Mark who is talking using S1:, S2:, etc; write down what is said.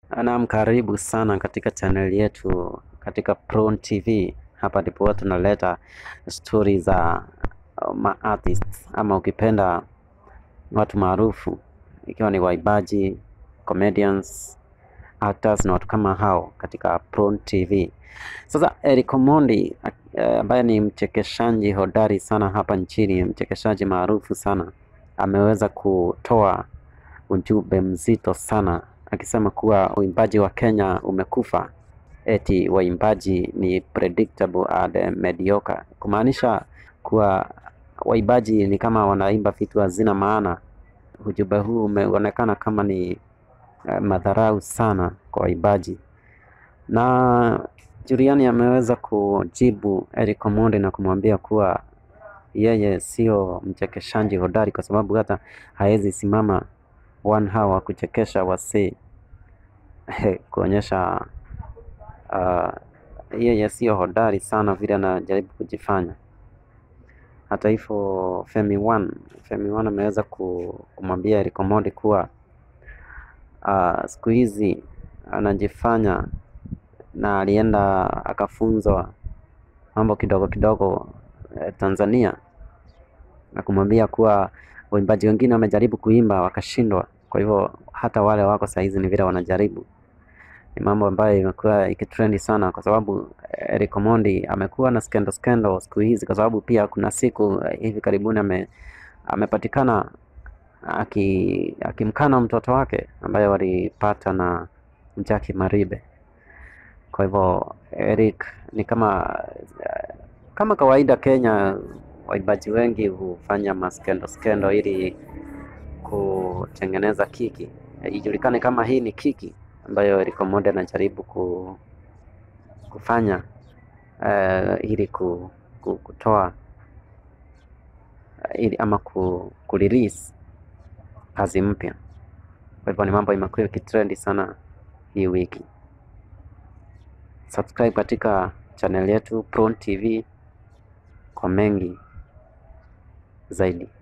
S1: Naam, karibu sana katika channel yetu katika Prone TV. Hapa ndipo huwa tunaleta stori za uh, ma artists ama ukipenda watu maarufu, ikiwa ni waibaji, comedians, actors na watu kama hao katika Prone TV. Sasa Eric Omondi eh, ambaye ni mchekeshaji hodari sana hapa nchini, mchekeshaji maarufu sana, ameweza kutoa ujumbe mzito sana akisema kuwa uimbaji wa Kenya umekufa, eti waimbaji ni predictable and mediocre, kumaanisha kuwa waimbaji ni kama wanaimba vitu hazina maana. Ujumbe huu umeonekana kama ni eh, madharau sana kwa waimbaji, na Juliani ameweza kujibu Eric Omondi na kumwambia kuwa yeye sio mchekeshaji hodari kwa sababu hata hawezi simama one hour kuchekesha wasee kuonyesha uh, yeye sio hodari sana vile anajaribu kujifanya. Hata hivyo Femi One, Femi One ameweza ku- kumwambia Eric Omondi kuwa uh, siku hizi anajifanya na alienda akafunzwa mambo kidogo kidogo eh, Tanzania na kumwambia kuwa waimbaji wengine wamejaribu kuimba wakashindwa. Kwa hivyo hata wale wako sahizi ni vile wanajaribu. Ni mambo ambayo imekuwa ikitrendi sana, kwa sababu Eric Omondi amekuwa na skendo skendo siku hizi, kwa sababu pia kuna siku eh, hivi karibuni ame, amepatikana aki, akimkana mtoto wake ambaye walipata na Jackie Maribe. Kwa hivyo Eric ni kama eh, kama kawaida Kenya, waimbaji wengi hufanya maskendo skendo ili kutengeneza kiki, Eh, ijulikane kama hii ni kiki ambayo Eric Omondi anajaribu ku, kufanya eh, ili ku, ku, kutoa eh, ili ama ku, kurelease kazi mpya. Kwa hivyo ni mambo imekuwa ikitrendi sana hii wiki. Subscribe katika channel yetu Prone TV kwa mengi zaidi.